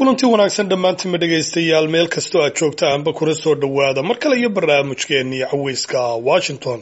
kulanti wanaagsan dhammaantiinma dhegaystayaal meel kastoo aad joogta aanba kula soo dhowaada mar kale iyo barnaamijkeennii caweyska washington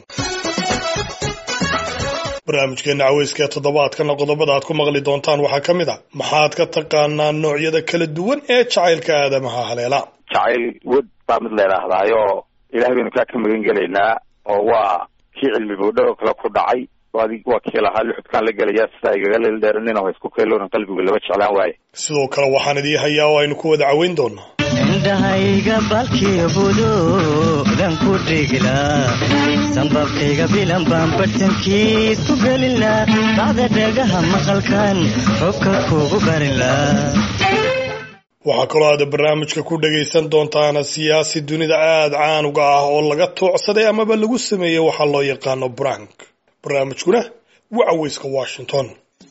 barnaamijkeenna caweyska ee toddobaadkana qodobada aad ku maqli doontaan waxaa ka mid a maxaad ka taqaanaa noocyada kala duwan ee jacaylka aadamaha haleela jacayl wad baa mid leedhaahdaayo ilahay baynu kaa ka magan gelaynaa oo waa kii cilmi boodho kale ku dhacay adig waa kii lahaa luxudkaan la gelaya sidaa igaga leeldheeranin oo isku keeloonan qalbigu laba jeclaan waaye sidoo kale waxaan idii hayaa oo aynu ku wada caweyn doonaa indhahayga balkii buduudan ku dhigilaa sanbabkayga bilan baan bartankiis ku gelilaa bacda dhagaha maqalkan xubka kugu barilaa waxaa kaloo aada barnaamijka ku dhagaysan doontaana siyaasi dunida aada caanuga ah oo laga toocsaday amaba lagu sameeyey waxaa loo yaqaano brank barnaamijkuna waa caweyska washington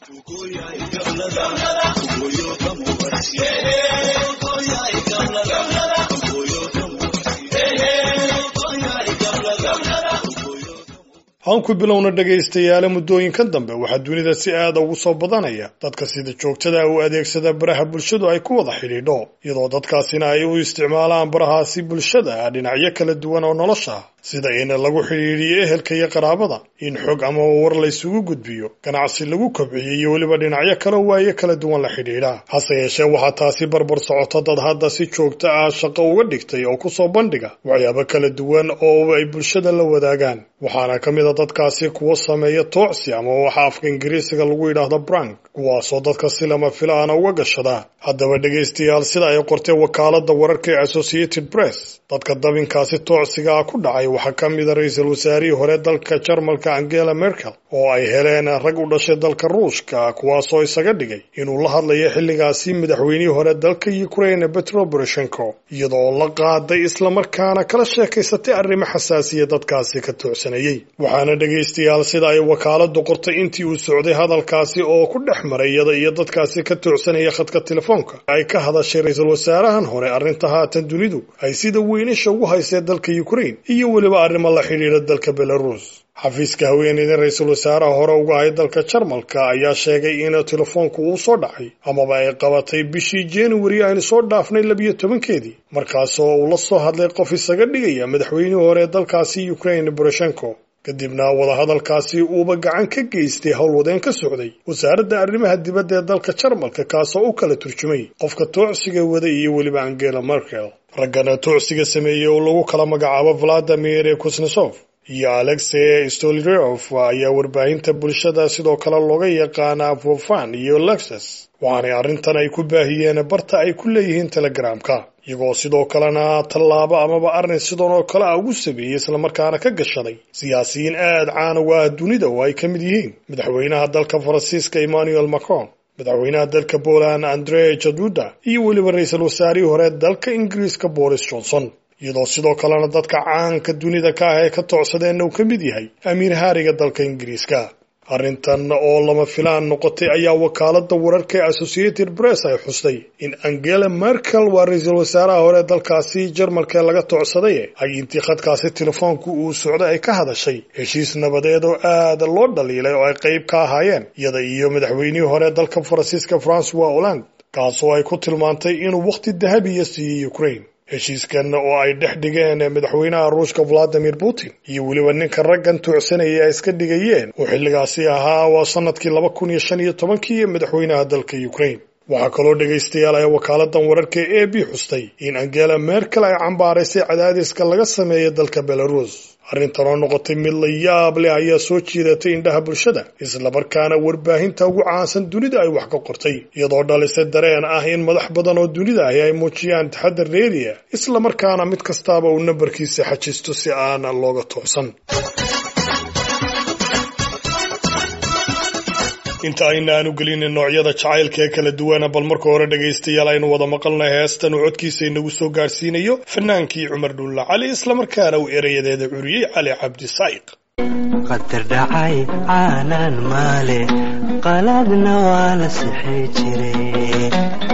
aan ku bilowna dhegaystayaale muddooyinkan dambe waxaa dunida si aada ugu soo badanaya dadka sida joogtada u adeegsada baraha bulshadu ay ku wada xidhiidho iyadoo dadkaasina ay u isticmaalaan barahaasi bulshada dhinacyo kala duwan oo nolosha sida in lagu xidhiidhiyo ehelka iyo qaraabada in xog ama war laysugu gudbiyo ganacsi lagu kobciyo iyo weliba dhinacyo kale waayo kala duwan la xidhiidha hase yeeshee waxaa taasi barbar socoto dad hadda si joogto ah shaqo uga dhigtay oo kusoo bandhiga waxyaabo kala duwan oo ay bulshada la wadaagaan waxaana ka mid a dadkaasi kuwa sameeya toocsi ama waxa afka ingiriisiga lagu yidhaahdo brank kuwaasoo dadka si lama filaana uga gashada haddaba dhegaystayaal sida ay qortee wakaalada wararka ee associated press dadka dabinkaasi toocsiga ah ku dhacay waxaa ka mida ra-iisul wasaarihii hore dalka jarmalka angela merkel oo ay heleen rag u dhashay dalka ruushka kuwaasoo isaga dhigay inuu la hadlayo xilligaasi madaxweynihii hore dalka ukraine petro poroshenko iyadoo la qaaday islamarkaana kala sheekaysatay arrimo xasaasiya dadkaasi ka toocsanayey waxaana dhegaystayaal sida ay wakaaladu qortay intii uu socday hadalkaasi oo ku dhex maray iyada iyo dadkaasi ka toocsanaya khadka telefoonka ay ka hadashay ra-iisul wasaarahan hore arrinta haatan dunidu ay sida weynisha ugu haysee dalka ukraine iyo weliba arrimo la xidhiidha dalka belarus xafiiska haweeneyda ra-iisul wasaaraha hore uga ahay dalka jarmalka ayaa sheegay in telefoonku uu soo dhacay amaba ay qabatay bishii januari aynu soo dhaafnay labiyo tobankeedii markaasoo uu la soo hadlay qof isaga dhigaya madaxweynihii hore dalkaasi ukraine boroshenko kadibna wadahadalkaasi uuba gacan ka geystay howlwadeen ka socday wasaaradda arrimaha dibadda ee dalka jarmalka kaasoo u kala turjumay qofka toocsiga wada iyo weliba angela merkel raggana toocsiga sameeyey oo lagu kala magacaabo valadimir kusnesof iyo alexey stolirof ayaa warbaahinta bulshada sidoo kale looga yaqaanaa fofan iyo lexus waxaanay arrintan ay ku baahiyeen barta ay ku leeyihiin telegramka iyagoo sidoo kalena tallaabo amaba arrin sidan oo kale ah ugu sameeyey islamarkaana ka gashaday siyaasiyiin aada caan uga ah dunida oo ay ka mid yihiin madaxweynaha dalka faransiiska emmanuel macron madaxweynaha dalka poland andre jaduda iyo weliba ra-iisul wasaarihii hore dalka ingiriiska boris johnson iyadoo sidoo kalena dadka caanka dunida ka ah ee ka toocsadeenna uu ka mid yahay amiir haariga dalka ingiriiska arrintan oo lama filaan noqotay ayaa wakaalada wararka ee associated press ay xustay in angela merkel waa ra-iisul wasaaraha hore dalkaasi jarmalka ee laga toocsaday ay intii khadkaasi telefoonku uu socday ay ka hadashay heshiis nabadeed oo aada loo dhaliilay oo ay qayb ka ahaayeen iyada iyo madaxweynihii hore dalka faransiiska francois holland kaasoo ay ku tilmaantay inuu wakhti dahabiya siiyey ukraine heshiiskan oo ay dhex dhigeen madaxweynaha ruushka valadimir putin iyo weliba ninka raggan toocsanayay ay iska dhigayeen oo xilligaasi ahaa waa sanadkii laba kun iyo shan iyo tobankii madaxweynaha dalka ukraine waxaa kaloo dhegaystayaal ay wakaaladan wararka ee a b xustay in angela merkel ay cambaaraysay cadaadiska laga sameeyay dalka belarus arrintan oo noqotay mid la yaab leh ayaa soo jiidatay indhaha bulshada islamarkaana warbaahinta ugu caansan dunida ay wax ka qortay iyadoo dhalisay dareen ah in madax badan oo dunida ahi ay muujiyaan taxadar reeriya islamarkaana mid kastaaba uu nambarkiisa xajisto si aan looga toocsan inta aynaanu gelin noocyada jacaylka ee kala duwana bal marka hore dhegaystayaal aynu wada maqalnay heestan uu codkiisa inagu soo gaarsiinayo fanaankii cumar dhulla cali islamarkaana uu erayadeeda curiyey cali cabdi saa'iq qadar dhacay caanaan maale qalaadna waa la sixi jiray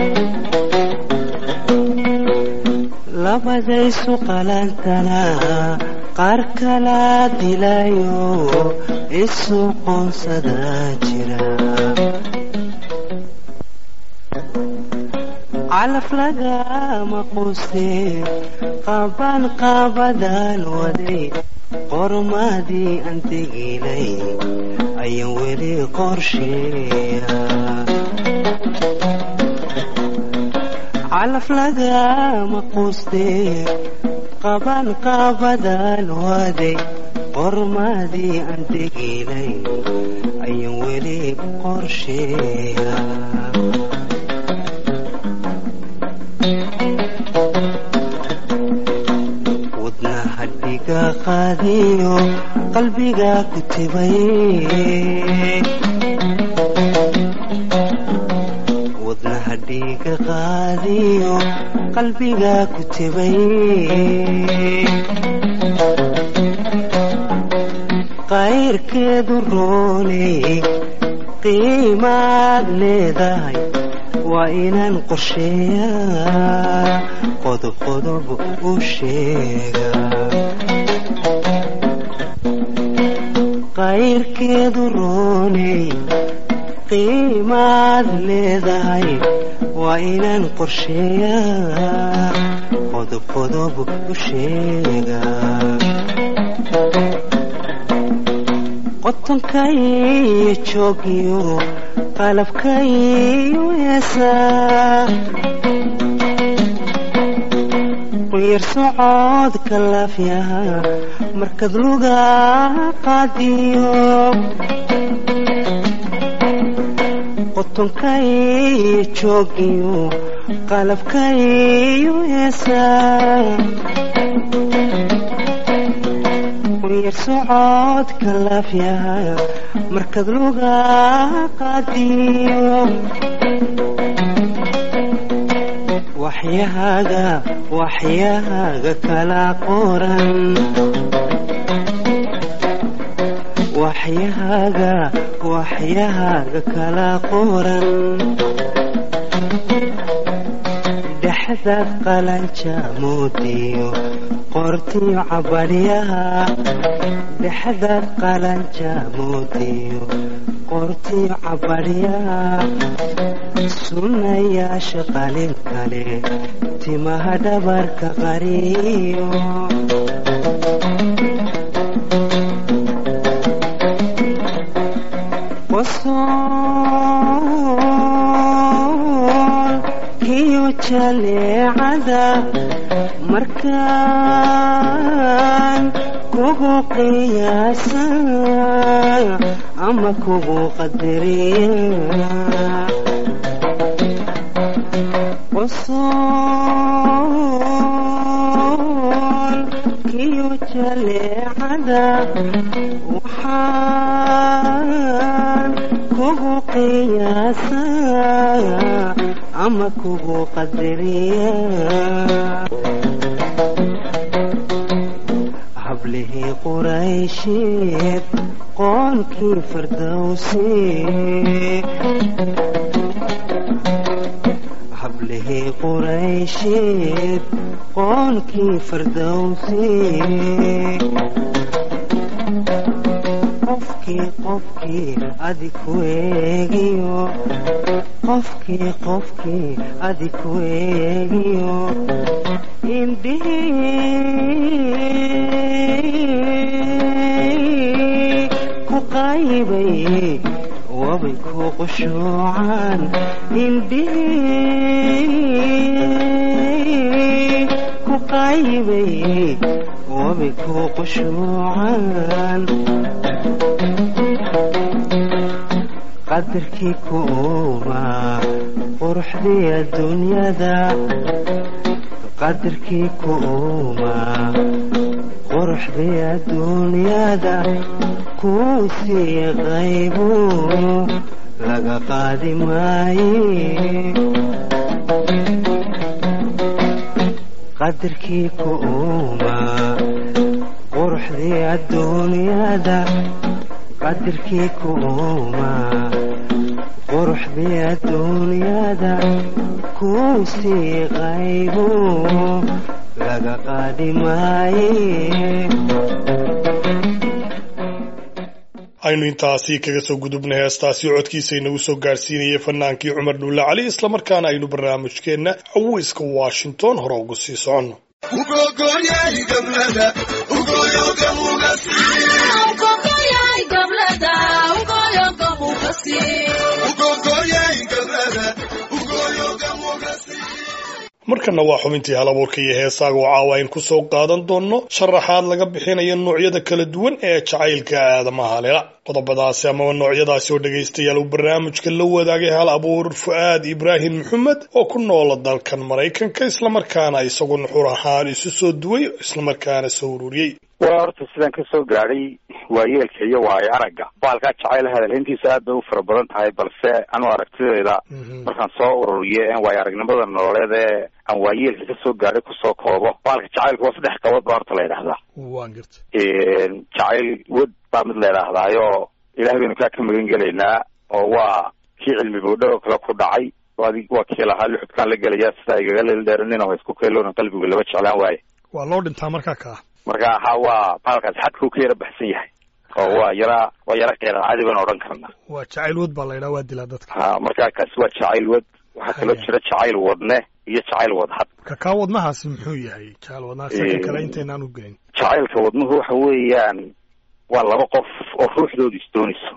labadaysu qalantana qaar kala dilayo isu qoonsada jira calaf lagama quustee qaban qaabadaan waday qormadii aan teginay ayaan weli qorsheeya calaf lagama quustee qaban qaabadaan waday qormadii aan teginay ayaan weli qorsheeya wadnaha dhiga qaadiyo qalbiga ku tibay wadnaha dhiga qaadiyo qalbiga ku tibay qayrkeedu rooney qiimaad leedahay waa inaan qorsheeyaa qodob qodob u sheega qayrkeedu rooney qiimaad leedahay waa inaan qorsheeyaa qodob qodob u sheega qotonkaiyo joogiyo qalabkaiyo heesaa quyar socodka laafyaha markad luga qaadiyo qotonkaiyo joogiyo qalabkaiyo heesaa quyar socodka laafyaha markad luga qaadiyo waxyahaaga waxyahaaga kala qoran waxyahaaga waxyahaaga kala qoran dhexdaad qalanja moodiyo qortiyo cabadhyaha dhexdaad qalanja moodiyo qortiyo cabadhyaha sunnayaasha qalin kale timaha dhabarka qariyo qosool kiyo jaleecada markaan kugu qiyaasa ama kugu qadariya qosool kiyo jaleecada waxaan kugu qiyaasa ama kugu qadariya hablihii quraysheed qoonkii fardowsi hablihii quraysheed qoonkii fardowsi qofkii qofkii adi ku eegiyo qofkii qofkii adi ku eegiyo indhihii ku qaybay wabay ku qushuucaan indhihii ku qaybay wabay ku qushuucaan qadarkii ku uumaa quruxdii adduunyada qadarkii ku uumaa quruxdii adduunyada kuu sii qaybu laga qaadi maaye qadarkii ku uumaa quruxdii adduunyada qadarkii ku uumaa quruxdii adduunyada kuu sii qaybu laga qaadi maaye aynu intaasi kaga soo gudubnay heestaasi codkiisa inagu soo gaarsiinayay fanaankii cumar dhuulle cali islamarkaana aynu barnaamijkeenna caweyska washington hore ugu sii soconno markana waa xubintii halabuurka iyo heesaaga oo caawa aynu ku soo qaadan doonno sharaxaad laga bixinayo noocyada kala duwan ee jacaylka aadamaha lela qodobadaasi amaba noocyadaasi oo dhegaystayaal uu barnaamijka la wadaagay hal abuur fu-aad ibraahim maxamed oo ku noola dalkan maraykanka islamarkaana isagu nuxur ahaan isu soo duway islamarkaana soo ururiyey waa horta sidaan ka soo gaadhay waayeelka iyo waayo aragga baalkaa jacayl hadalhayntiisa aad bay u fara badan tahay balse anu aragtidayda markaan soo ururiyo en waayo aragnimada nololeed ee aan waayeelka ka soo gaadhay kusoo koobo baalka jacaylka waa saddex qabood baa horta la yidhahdaa waan garta jacayl wad baa mid la yidhahdaayo ilahay baynu kaa ka magan gelaynaa oo waa kii cilmi boodho oo kale ku dhacay adig waa kii lahaa lixudkaan la gelaya sidaa igaga leeldheeranin oo isku keeloona qalbigu laba jeclaan waaye waa loo dhintaa markaa kaa marka ha waa baalkaas xadkuu ka yara baxsan yahay oo waa yara waa yara qeeran caadi baan odhan karnaa waa jacayl wad baa la yidhaha waa dilaa dadka ha marka kaasi waa jacayl wad waxaa kaloo jira jacayl wadne iyo jacayl wadhad ka kaa wadnahaasi muxuu yahay jacayl wadnaha isaga kale intaynaan u gelin jacaylka wadnuhu waxa weeyaan waa laba qof oo ruuxdooda isdoonayso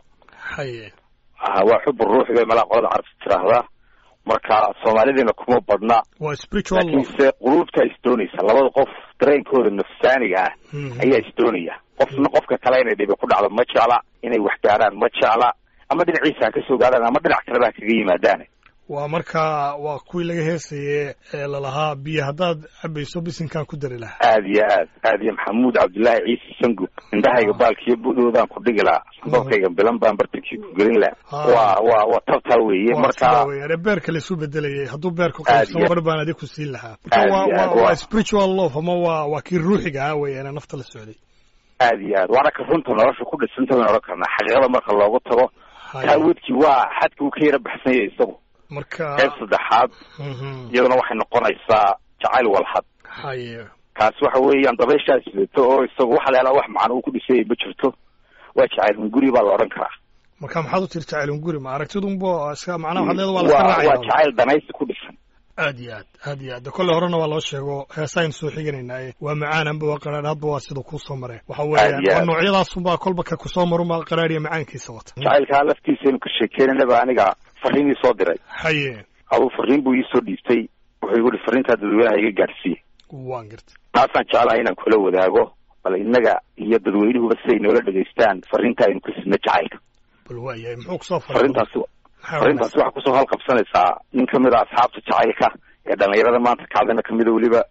haye ha waa xubu ruux bay malaa qolada carabta tiraahdaa marka soomaalidiina kuma badna waa spiritual love laakiinse quluubtaa isdoonaysa labada qof dareenkooda nafsaaniga ah ayaa isdoonaya qofna qofka kale inay dhibi ku dhacdo ma jecla inay wax gaadhaan ma jecla ama dhinaciisa ha ka soo gaadhaan ama dhinac kaleba ha kaga yimaadaan waa markaa waa kuwii laga heesaye ee lalahaa biyo haddaad cabayso bisinkaan ku dari lahaa aad iyo aad aad iyo maxamuud cabdullaahi ciise sangu indhahayga baalkiyo budhoodaan ku dhigi lahaa sandoorkayga bilan baan bartankii ku gelin lahaa waa waa waa tabtaa weeye marka weyaan beerka laisu bedelayay hadduu beerku Aad qaybsamo iyo- bar baan adig ku siin lahaa Aad marka waa iyo waa aad, waa waa- spiritual love ama waa waa kii ruuxiga ah weeyaan nafta la socday aad iyo aad waana ka runta nolosha ku dhisanta baynu odhan karnaa xaqiiqada marka loogu tago Haye. taawadkii waa xadka uu ka yara baxsan yahay isagu marka qayb saddexaad Mhm. iyaduna waxay noqonaysaa jacayl walhad haye kaasi waxa weeyaan dabayshaa sidato oo isagu waxa la yaalaa wax macno uu ku dhisayay ma jirto waa jacayl hunguri baa la odhan karaa marka maxaad u tiri jacayl guri ma aragtidunbo iska macnaha waxaad leeda waa la iska waa waa raacaya jacayl danaysi ku dhisan aad iyo aad aad iyo aad de kolley horena waa loo sheego heesaynu soo xiganaynaye waa macaan anba waa qaraadh hadba waa sida kuu soo mareen waxa Aad weeyaan iyo waa aad. noocyadaasunbaa kolba ka kusoo marunbaa qaraadh iyo macaankiisa wata jacaylkaa laftiisaynu ka sheekeynanaba aniga fariin ii soo diray haye aduu fariin buu iisoo dhiibtay wuxuu igu hi fariintaa dadweynaha iga gaadhsiiye waan gartay taasaan jeclahay inaan kula wadaago bal innaga iyo dadweynuhuba siday noola dhegaystaan fariinta aynu ku sidno jacaylka bal waayahay muxuu kusoo faray fariintaasi fariintaasi waxaa kusoo halqabsanaysaa nin kamid a asxaabta jacaylka ee dhalinyarada maanta kacdana kamida weliba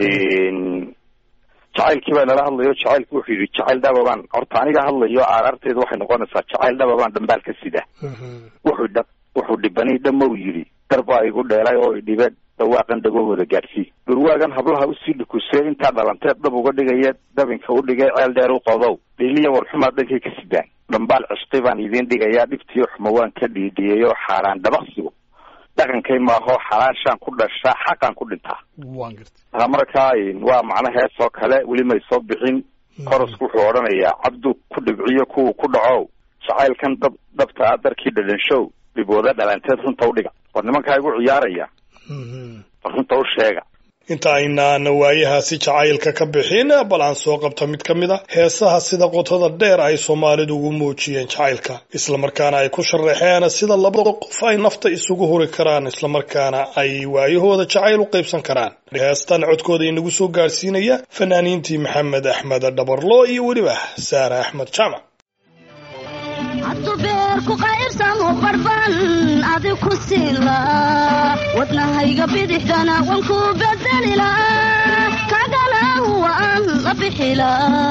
jacaylkii baa nala hadlayo jacaylku wuxuu yidhi jacayl dhababaan horta aniga hadlayo aaraarteedu waxay noqonaysaa jacayl dhababaan dhambaal ka sida wuxuu dha wuxuu dhibanay dhamow yidhi dar baa igu dheelay oo idhibe dhawaaqan dhagahooda gaadhsii dhurwaagan hablaha usii dhukusee intaa dhalanteed dhab uga dhigaya dabinka u dhigay ceel dheer u qodow dhiliya warxumaa dhankay ka sidaan dhambaal cishqi baan idiin dhigayaa dhibtiyo xuma waan ka dhiidhiyay oo xaaraan dhabaqsigu dhaqankay maaho xalaashaan ku dhashaa xaqaan ku dhintaa waan gartay taa markaa waa macno hees oo kale weli may soo bixin korosku wuxuu odhanayaa cabdu ku dhibciyo kuwa ku dhacow jacaylkan dab dhabta ah darkii dhadhanshow dhibooda dhalanteed runta u dhiga war nimankaa igu ciyaaraya war runta u sheega inta aynaan waayahaasi jacaylka ka bixin bal aan soo qabta mid ka mid a heesaha sida qotada dheer ay soomaalidu ugu muujiyeen jacaylka islamarkaana ay ku sharaxeen sida labada qof ay nafta isugu huri karaan islamarkaana ay waayahooda jacayl u qaybsan karaan heestan codkooda inagu soo gaarsiinaya fanaaniintii maxamed axmed dhabarlo iyo weliba saare axmed jaamac haddu beerku qaybsamo barban adi ku siila wadnahayga bidixdana wan ku bedelila kagala waan la bixila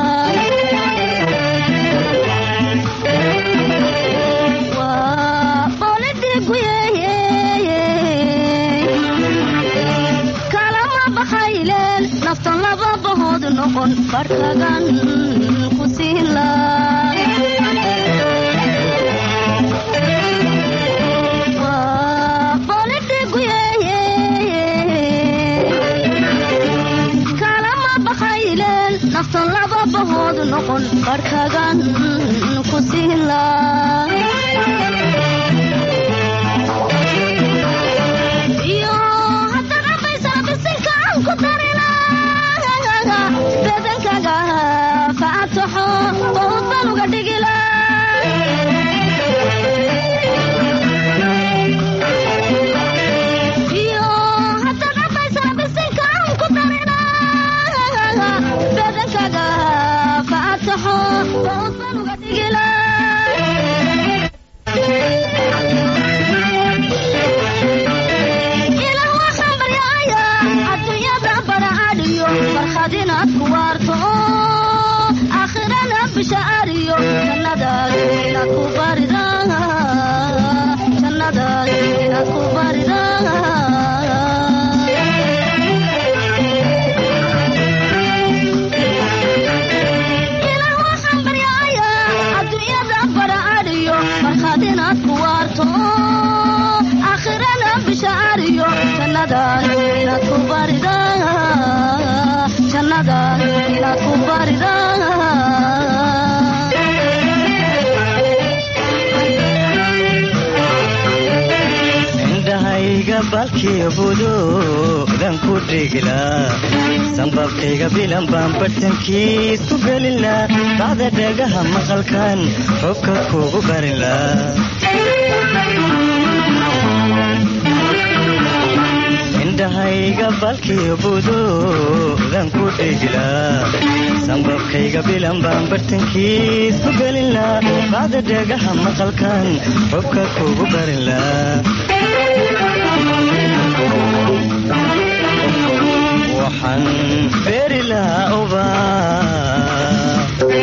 Waa boolidhiguye kalama bakayleen naftan laba bahood noqon barkagan ku siila Waa boolidhiguye kalama bakayleen naftan laba bahood noqon barhkagan ku siila iyo haddaad cabaysaa bisinka aan ku darina badankaga faataxo oo baan uga dhigila iyo haddaad cabaysaa bisinka aan ku darina badankaga faataxo oo baan uga dhigila ilaah waxaan baryaaya adduunyada baracadhiyo farxad inaad ku waarto oo aakhirana bishaariyo jannadaas inaad ku barida jannadaas inaad ku barida ilaah waxaan baryaaya adduunyada baracadhiyo farxad inaad ku waarto oo aakhirana bishaariyo jannadaas inaad ku barida jannadaas inaad ku barida indhahayga balkii budoodan ku dhigla sanbabkayga bilan baan bartankiisu gelila bacda dhagaha maqalkan xubka kugu barila indhahayga balkii budoodan ku dhigla sanbabkayga bilan baan bartankiisu gelila bacda dhagaha maqalkan xubka kugu barila waxaan beeri lahaa ubaa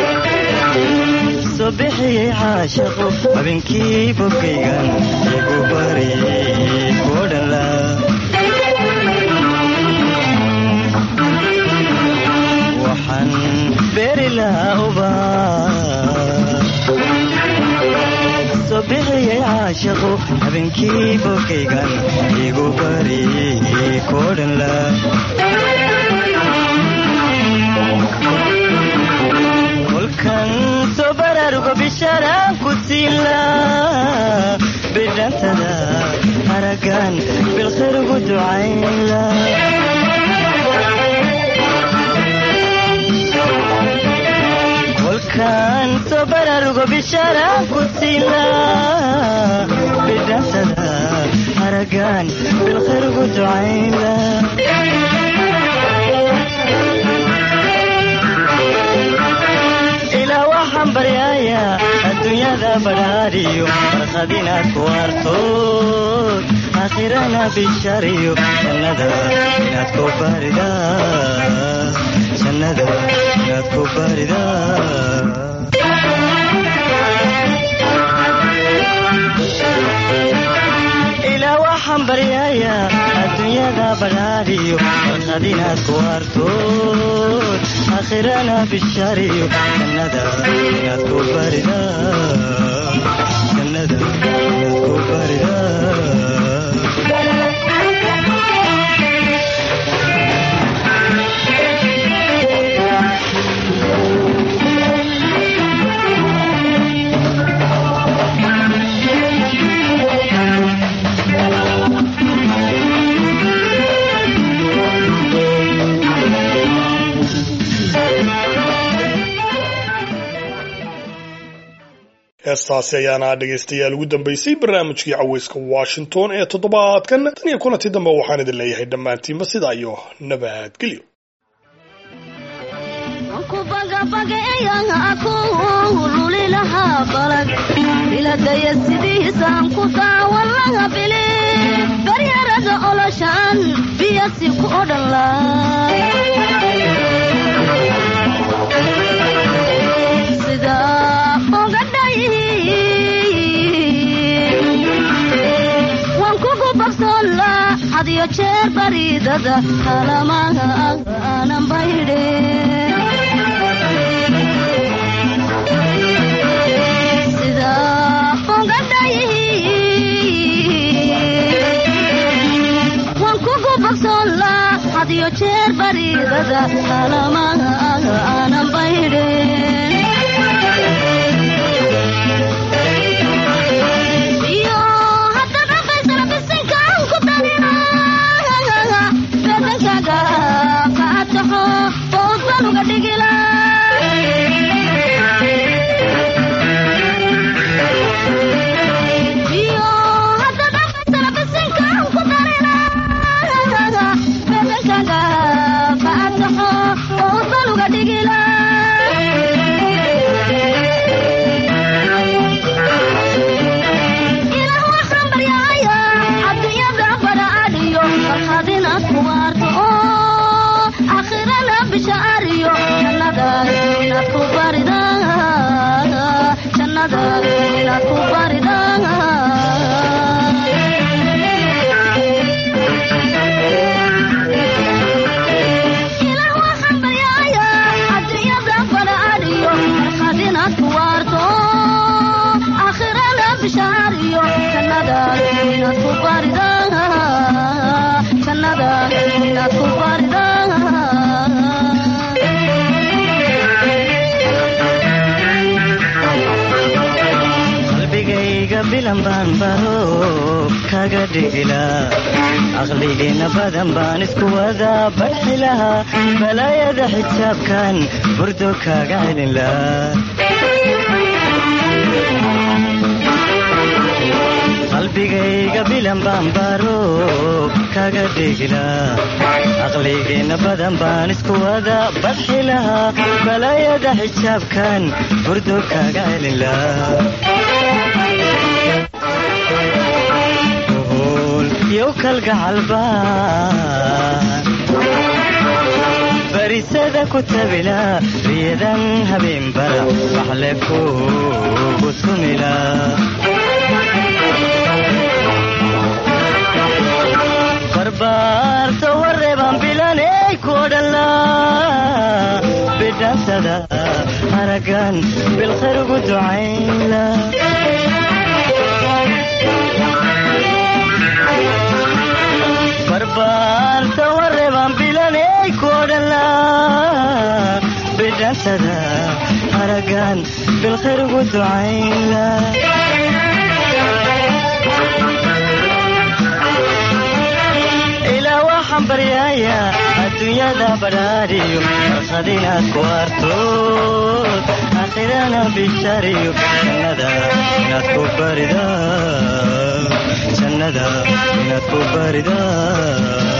soo bixiyey caashaqu habeenkii bogaygan igu bariyey kuodhanla waxaan beeri lahaa ubaa soo bixiyey caashaqu habeenkii bogaygan igu bariyey kuodhanla kolkan soo baraaruga bishaaraan ku siila bidhantada haragan bilkhayr ugu ducayla kolkan soo baraaruga bishaaraan ku siila bidhantada haragan bilkhayr ugu ducayla ilaa waxaan baryaaya adduunyada badhaadhiyo farqad inaad ku waartood aakhirana bishariyo jannada inaad ku barida jannada inaad ku barida ilaa waxaan baryaaya adduunyada badhaadhiyo farqad inaad ku waartood aakhirana bishariyo jannada inaad ku barida jannada inaad ku barida heestaasi ayaana dhegaystayaal ugu dambaysay barnaamijkii caweyska washington ee toddobaadkan tan iyo kulantii dambe waxaan idin leeyahay dhammaantiinba sidaa iyo nabadgelyo ku bagabagaeeyan ku luli lahaa balag biladaya sidiisaan ku daawan laha bili baryarada oloshaan biyasi ku odhan laa sida ogadhay waan kugu babsoon laa hadiyo jeer baridada kalamaha aanan baydhe sida ogadhay waan kugu babsoon laa hadiyo jeer baridada kalamaha aanan baydhe inaad ku barida jannada inaad ku barida qalbigayga bilan baan baro kaga dhigila aqligiina badan baan isku wada badxilaha balaayada xijaabkan burdo kaga celila qalbigayga bilan baan baro kaga dhigila aqligiina badan baan isku wada badxilaha balaayada xijaabkan burdo kaga celila yow kalgacalbaan barisada ku tabila riyadan habeenbara waxle kugu tumila barbaarta wareeban bilaney kodhala bidhansada haragan bilkhayr ugu ducaynla barbaarta wareeban bilaney kodhala bidhansada haragan bilkhayr ugu ducaynla ilaa waxaan baryaaya adduunyada badhaadhiyo farqad inaad ku artood aakhirana bishariyo jannada inaad ku barida jannada inaad ku barida